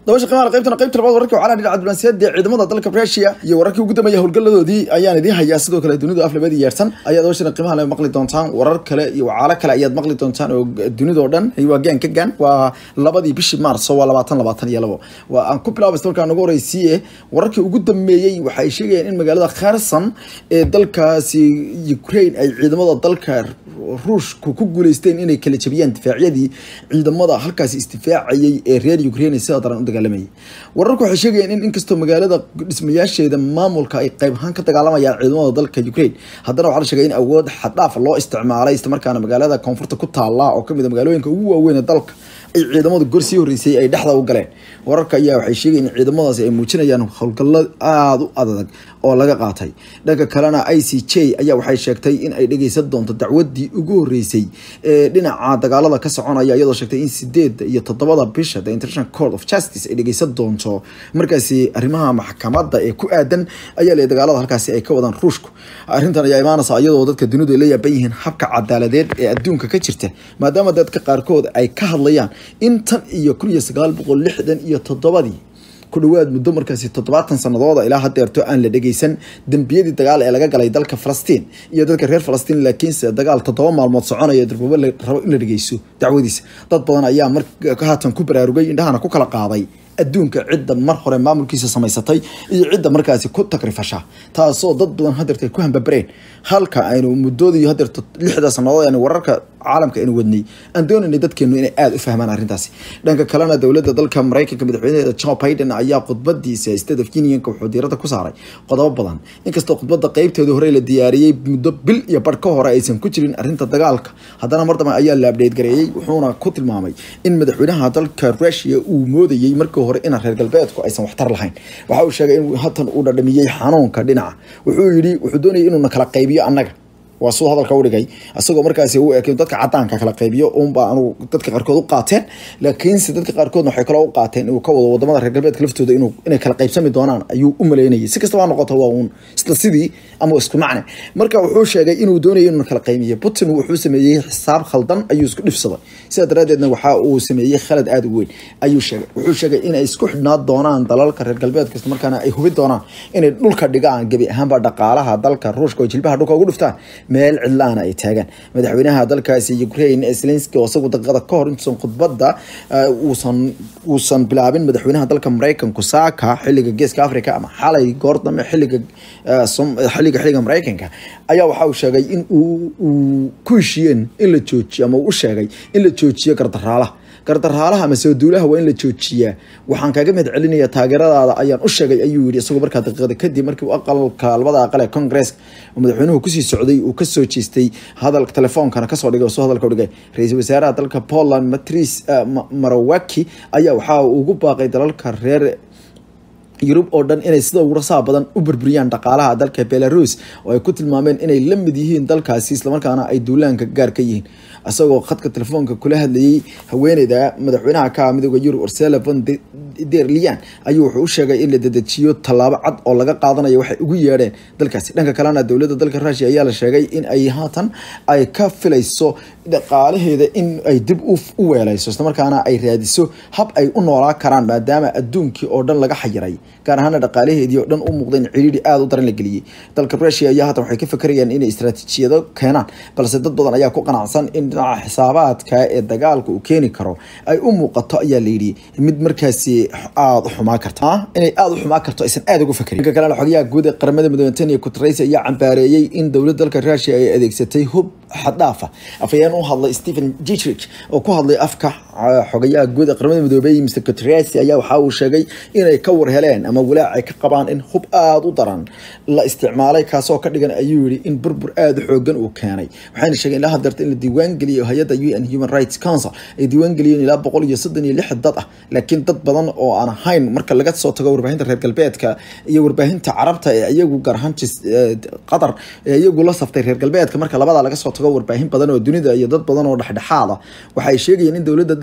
dabasha qiimaha qaybtana qaybta labaad wararkii waxaa dhinaca diblomaasiyadda ciidamada dalka Russia iyo wararkii ugu dambeeyay howlgalladoodii ayaan idiin hayaa sidoo kale dunida af labadii yeersan ayaa dabashana qiimaha la maqli doontaan warar kale iyo wacaalo kale ayaad maqli doontaan oo dunida oo dhan waa gaan ka gaan waa labadii bishii maarso waa labaatan labaatan iyo labo waa aan ku bilaabay markaa nagu horeysiiye wararkii ugu dambeeyey waxay sheegayaan in magaalada kherson ee dalkaasi Ukraine ay ciidamada dalka ruushku ku guuleysteen inay kala jabiyaan difaacyadii ciidamada halkaasi isdifaacayay ee reer Ukraine sida daran u dagaalamayay wararku waxay sheegayaan in inkastoo magaalada dhismayaasheeda maamulka ay qayb ahaan ka dagaalamayaan ciidamada dalka Ukraine haddana waxaa la sheegay in awood xad dhaaf loo isticmaalay isla markaana magaalada koonfurta ku taala oo kamid ah magaalooyinka ugu waaweyn ee dalka ay ciidamadu gor sii horeysay ay dhexda u galeen wararka ayaa waxay sheegayeen in ciidamadaasi ay muujinayaan howlgallo aada u adag oo laga qaatay dhanka kalena i c j ayaa waxay sheegtay in ay dhegeysan doonto dacwadii ugu horeysay ee dhinaca dagaalada ka soconaya iyadoo sheegtay in sideeda iyo toddobada bisha the international court of justice ay dhegeysan doonto markaasi arrimaha maxkamadda ee ku aadan ayaa le dagaalada halkaasi ay ka wadaan ruushku arrintan ayaa imaanaysa iyadoo dadka dunidu ay la yaaban yihiin habka cadaaladeed ee adduunka ka jirta maadaama dadka qaarkood ay ka hadlayaan in tan iyo kun iyo sagaal boqol lixdan iyo toddobadii ku dhawaad muddo markaasi toddobaatan sanadooda ilaa hadeerto aan la dhegeysan dembiyadii dagaal ee laga galay dalka falastiin iyo dadka reer falastiin laakiinse dagaal toddoba maalmood soconaya durbubo la rabo in la dhegeyso dacwadiisa dad badan ayaa mar haatan ku baraarugay indhahana ku kala qaaday adduunka cidda mar hore maamulkiisa samaysatay iyo cidda markaasi ku takrifasha taasoo dad badan hadeerta ay ku hambabareen halka aynu muddoodii hadeerto lixda sanadood aynu wararka caalamka aynu wadnay aan doonaynay dadkeenu inay aada u fahmaan arrintaasi dhanka kalena dowladda dalka maraykanka madaxweynaheeda joe biden ayaa khudbadiisa state of unionka wuxuu diirada ku saaray qodobo badan inkastoo khudbadda qeybteedii hore la diyaariyey muddo bil iyo bar ka hore aysan ku jirin arrinta dagaalka haddana mar dambe ayaa la abdheed gareeyey wuxuuna ku tilmaamay in madaxweynaha dalka russia uu moodayey markii hore in reer galbeedku aysan waxtar lahayn waxa uu sheegay in hatan uu dhadhamiyey xanuunka dhinaca wuxuu yidhi wuxuu doonayay inuuna kala qaybiyo annaga waa suu hadalka u dhigay isagoo markaasi u eekay dadka cadaanka kala qaybiyo uunba anu dadka qaarkood u qaateen laakiinse dadka qaarkoodna waxay kaloo u qaateen inuu ka wado wadamada reer galbeedka laftooda inuu inay kala qaybsami doonaan ayuu u maleynayay si kastaba ha noqoto waa uun isla sidii ama isku macne marka wuxuu sheegay inuu doonayay inuu kala qaybiyo putin wuxuu sameeyey xisaab khaldan ayuu isku dhifsaday sidaa daraadeedna waxa uu sameeyey khalad aada u weyn ayuu sheegay wuxuu sheegay inay isku xidhnaa doonaan dalalka reer galbeedka isla markaana ay hubi doonaan inay dhulka dhigaan gebi ahaanba dhaqaalaha dalka ruushka oo jilbaha dhulka ugu dhuftaan meel cidlaana ay taagaan madaxweynaha dalkaasi Ukraine Zelensky oo isagu daqiiqada ka hor intuusan khudbadda uusan uusan bilaabin madaxweynaha dalka Mareykanku saaka xilliga geeska Afrika ama xalay goordame xilliga xilliga xilliga Mareykanka ayaa waxa uu sheegay in uu ku heshiiyeen in la joojiyo ama uu u sheegay in la joojiyo gardaraalaha gardaraalaha ama soo duulaha waa in la joojiyaa waxaan kaaga mahad celinaya taageeradaada ayaan u sheegay ayuu yidhi isagoo markaa daqiiqada kadib markii uu aqalka labada aqal ee congress madaxweynuhu kusii socday uu kasoo jeestay hadalka telefoonkana kasoo dhigay oo soo hadalka u dhigay ra-iisul wasaaraha dalka poland matris marawaki ayaa waxaa ugu baaqay dalalka reer yurub oo dhan inay sida ugu rasaha badan u burburiyaan dhaqaalaha dalka belarus oo ay ku tilmaameen inay la mid yihiin dalkaasi islamarkaana ay duulaanka gaar ka yihiin isagoo khadka telefoonka kula hadlayay haweeneyda madaxweynaha ka midooda yurub ursela von der leyen ayuu wuxuu u sheegay in la dedejiyo tallaabo cad oo laga qaadanayo waxay ugu yeedheen dalkaasi dhanka kalena dowladda dalka rusia ayaa la sheegay in ay haatan ay ka filayso dhaqaalaheeda in ay dib u weelayso islamarkaana ay raadiso hab ay u noolaa karaan maadaama adduunkii oo dhan laga xayiray gaar ahaana dhaqaalaheedii oo dhan u muuqda in ciriiri aada u daran la geliyey dalka rusia ayaa haatan waxay ka fakarayaan inay istaraatiijiyado keenaan balse dad badan ayaa ku qanacsan in dhinaca xisaabaadka ee dagaalka uu keeni karo ay u muuqato ayaa layidhi mid markaasi aada u xumaa karta inay aada u xumaa karto aysan aada ugu fakarin dhanka kalena xogayaha guud ee qaramada midoobe Antonio Guterres ayaa cambaareeyey in dowladda dalka Russia ay adeegsatay hub xad-dhaaf ah afayeen u hadlay Stephen Dietrich oo ku hadlay afka xogayaha guud ee qaramada midoobay Mr Guterres ayaa waxa uu sheegay inay ka war heleen ama walaac ay ka qabaan in hub aada u daran la isticmaalay kaasoo ka dhigan ayuu yidhi in burbur aada u xoogan uu keenay waxayna sheegeen ilaa hadeerta in la diiwaan geliyo hay-adda UN Human Rights Council ay diiwaan geliyeen ilaa boqol iyo soddon iyo lix dad ah laakiin dad badan oo aan ahayn marka laga soo tago warbaahinta reer galbeedka iyo warbaahinta carabta ee iyagu gaar ahaan qatar ee iyagu la saftay reer galbeedka marka labada laga soo tago warbaahin badan oo dunida iyo dad badan oo dhexdhexaad ah waxay sheegayeen in dowladda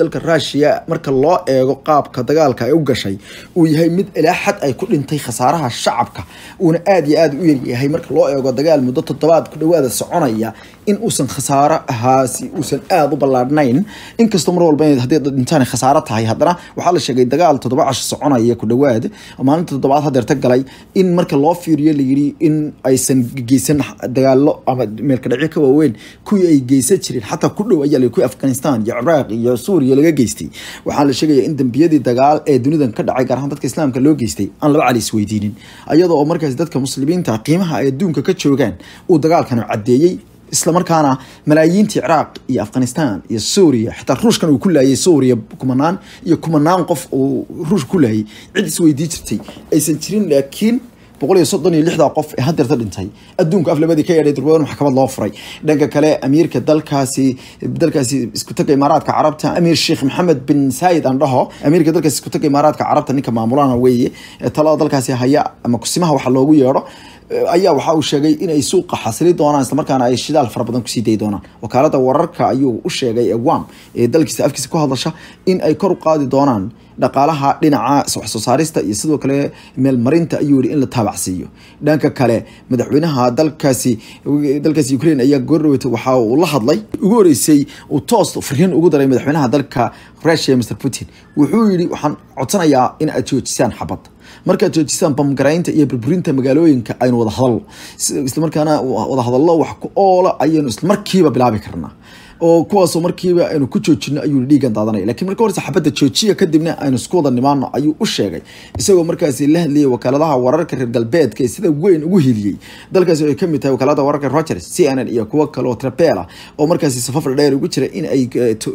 dalka rushia marka loo eego qaabka dagaalka ay u gashay uu yahay mid ilaa xad ay ku dhintay khasaaraha shacabka uuna aada iyo aada u yaryahay marka loo eego dagaal muddo toddobaad ku dhawaada soconaya in uusan khasaaro ahaasi uusan aada u ballaadhnayn inkastoo mar walba haddii dhintaan khasaaro tahay haddana waxaa la sheegay dagaal toddoba casho soconaya ku dhawaad maalinta toddobaad hadeerta galay in marka loo fiiriyo layidhi in aysan geysan dagaalo ama meelka dhacyo ka waaweyn kuwii ay geysan jireen xataa ku dhow ayaa kuwii afghanistan iyo ciraaq iyo suuriya laga geystay waxaa la sheegaya in dembiyadii dagaal ee dunidan ka dhacay gaar ahaan dadka islaamka loo geystay aan laba cali isweydiinin iyadoo oo markaas dadka muslimiinta qiimaha ay adduunka ka joogaan uu dagaalkan caddeeyey islamarkaana malaayiintii ciraaq iyo afghanistan iyo suuriya xitaa ruushkan uu ku laayay suuriya kumanaan iyo kumanaan qof uu ruushka ku laayay cid isweydii jirtay aysan jirin laakiin boqol iyo soddon iyo lixda qof ee hadeerta dhintay adduunka af labadii ka yeedhay durbadan maxkamad loo furay dhanka kale amiirka dalkaasi dalkaasi isku taga imaaraadka carabta amiir sheekh maxamed bin saayid aan dhaho amiirka dalkaasi isku taga imaaraadka carabta ninka maamulana weeye talada dalkaasi haya ama kusimaha waxa loogu yeedho ayaa waxa uu sheegay in ay suuqa xasili doonaan islamarkaana ay shidaal fara badan kusii dayi doonaan wakaalada wararka ayuu u sheegay ee wam ee dalkiisa afkiisa ku hadlasha in ay kor u qaadi doonaan dhaqaalaha dhinaca wax soo saarista iyo sidoo kale meelmarinta ayuu yihi in la taabacsiiyo dhanka kale madaxweynaha dalkaasi dalkaasi ukraine ayaa goordhaweyta waxa uu la hadlay ugu horeysay uu toos fariin ugu daray madaxweynaha dalka russia mr putin wuxuu yihi waxaan codsanayaa in aad joojisaan xabad markaad joojisaan bamgaraynta iyo burburinta magaalooyinka aynu wada hadalno islamarkaana wada hadallo wax ku oola ayaynu islamarkiiba bilaabi karnaa oo kuwaasoo markiiba aynu ku joojino ayuu dhiigan daadanaya lakiin marka horse xabadda joojiya kadibna aynu isku wada nimaano ayuu u sheegay isagoo markaasi la hadlayay wakaaladaha wararka reer galbeedka ee sida weyn ugu hiliyey dalkaasi ay kamid tahay wakaalada wararka rogers c n n iyo kuwo kale oo trapela oo markaasi safafra dheer ugu jira in ay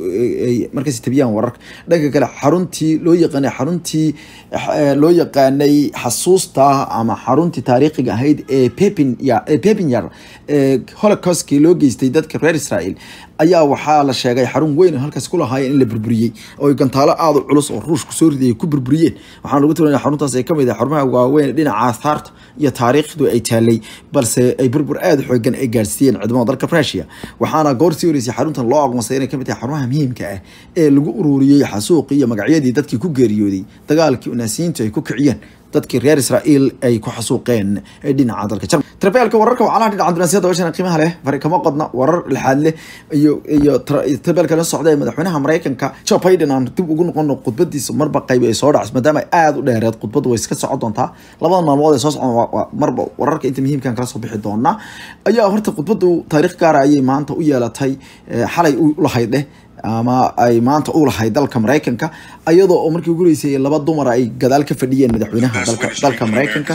markaasi tabiyaan wararka dhanka kale xaruntii loo yaqaanay xaruntii loo yaqaanay xasuusta ama xaruntii taariikhiga ahayd ee pepin pepinyar ee holocaustkii loo geystay dadka reer israel ayaa waxaa la sheegay xarun weyn halkaas ku lahaayeen in la burburiyey oo gantaalo aada u culus oo ruushku soo ridayay ku burburiyeen waxaana lagu tilmaamaya xaruntaas ay kamid ah xarumaha waaweyn dhinaca aathaarta iyo taariikhdu ay taalay balse ay burbur aada xoogan ay gaarsiiyeen ciidamada dalka rusia waxaana goor sii horeysay xaruntan loo aqoonsay inay kamid tahay xarumaha muhiimka ah ee lagu ururiyey xasuuqii iyo magacyadii dadkii ku geeriyooday dagaalkii unaasiyiintu ay ku kiciyeen dadkii reer israa'iil ay ku xasuuqeen dhinaca dalka jarmal trabeelka wararka wacalaha dhinaca dunaasiyada washana qiimaha leh fari kama qodna warar lixaad leh iyo iyo trabeelka la socda ee madaxweynaha maraykanka joe biden aan dib ugu noqono khudbadiisa marba qayb ay soo dhacso maadaama ay aada u dheereed khudbaddu way iska socon doontaa labada maalmood ee soo socon marba wararka inta muhiimkan kala soo bixi doonaa ayaa horta khudbaddu taariikh gaara ayay maanta u yeelatay xalay u lahayd dheh ama ay maanta u lahayd dalka maraykanka iyadoo oo markii ugu horeysay laba dumar ay gadaal ka fadhiyeen madaxweynaha dalka dalka maraykanka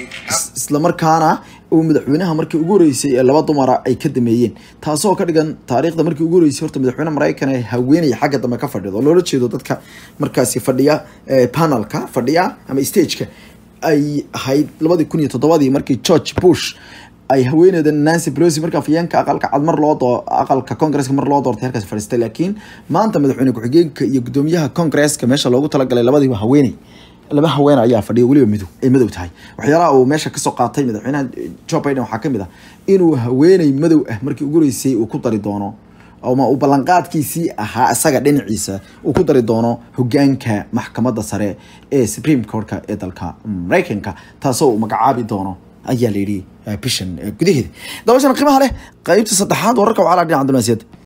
islamarkaana uu madaxweynaha markii ugu horeysay ee laba dumara ay ka dameeyeen taasoo ka dhigan taariikhda markii ugu horeysay horta madaxweyne maraykan ee haweenaya xagga dambe ka fadhido loola jeedo dadka markaasi fadhiya panelka fadhiya ama stageka ay ahayd labadii kun iyo toddobadii markii george bush ay haweeneyda nancy pelosi marka afayeenka aqalka cad mar loo doo aqalka congresska mar loo doortay halkaas fadhiistay laakiin maanta madaxweyne ku-xigeenka iyo gudoomiyaha congresska meesha loogu talagalay labadiiba haweeney laba haween ayaa fadhiya weliba midow ay madow tahay waxyaalaha uu meesha kasoo qaatay madaxweynaha joe biden waxaa kamid ah inuu haweeney madow ah markii ugu horeysay uu ku dari doono ama uu ballanqaadkiisii ahaa isaga dhinaciisa uu ku dari doono hogaanka maxkamadda sare ee supreme courtka ee dalka maraykanka taasoo uu magacaabi doono ayaa la yidhi bishan gudaheeda dabashana qiimaha leh qaybta saddexaad wararka wacala dhinaca dunaasiyadda